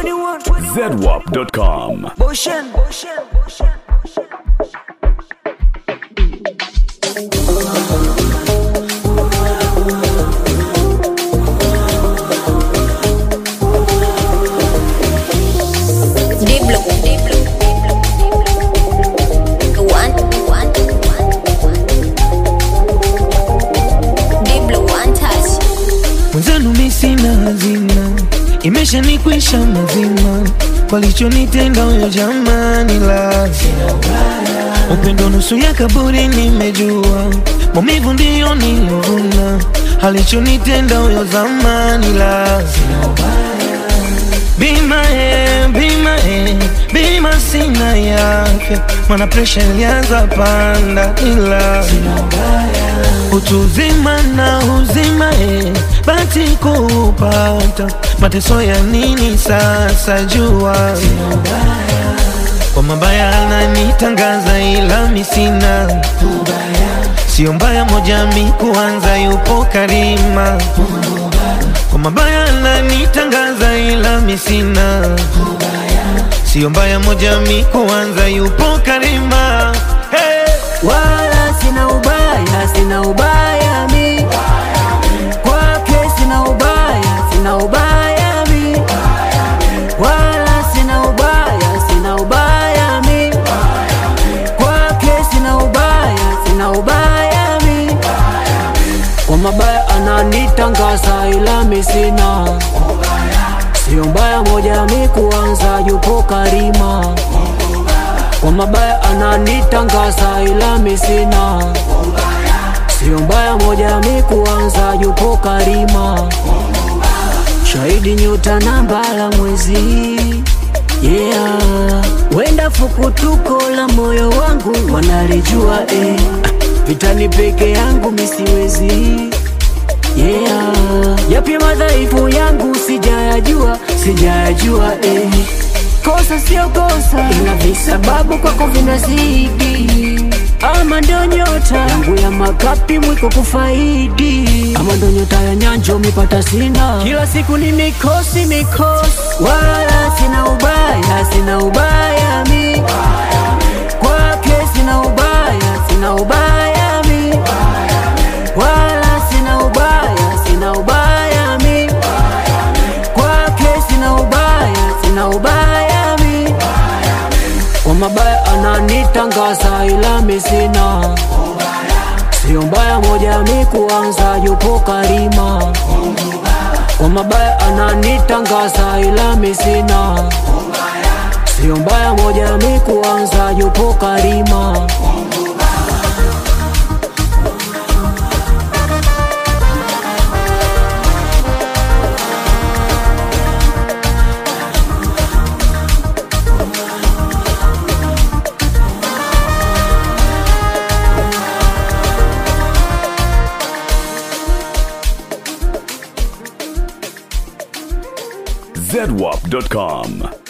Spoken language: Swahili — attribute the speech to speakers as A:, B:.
A: 21.
B: zedwap.com.
A: Motion.
C: Diblo, Diblo, One, one, Diblo, one touch.
D: mwenzanu mi sina hazina, imeshanikwisha mazima, walichonitenda huyo jamani, la upendo nusu ya kaburi, nimejua maumivu ndiyo niliyovuna, alichonitenda huyo zamani, la bima e, bima e, bima sina yake, mana presha ilianza panda, ila utu uzima na uzima e, bati kupata mateso ya nini sasa jua kwa mabaya ananitangaza ila misina sio mbaya moja mi kuanza yupo karima kwa mabaya ananitangaza ila misina sio mbaya moja mi kuanza yupo karima hey!
A: Wala sina ubaya, sina ubaya mi. Kwake sina ubaya, sina ubaya mi. Wala sina ubaya, sina ubaya mi. Kwake sina ubaya, sina ubaya mi. Kwa mabaya ananitangaza ila mi sina. Sio mbaya moja mi kuanza yupo karima kwa mabaya ananitangaza ila mi sina sio mbaya moja mi kuanza yupo karima shahidi nyota na mbala mwezi yeah wenda fukutuko la moyo wangu wanalijua eh. vitani peke yangu misiwezi yeah yapi madhaifu yangu sijayajua sijayajua eh. kosa sio kosa ila visababu kwako vinazidi ama ndo nyota yangu ya makapi mwiko kufaidi ama ndo nyota ya nyanjo mipata sina kila siku ni mikosi mikosi wala sina ubaya sina ubaya mi kwake sina ubaya sina ubaya mi wala sina ubaya sina ubaya mi kwake sina ubaya sina ubaya mi kwa mabaya ananitangaza ila mi sina sio mbaya moja mi kuanza yupo karima kwa mabaya ananitangaza ila mi sina sio mbaya moja mi kuanza yupo karima
B: zedwap.com.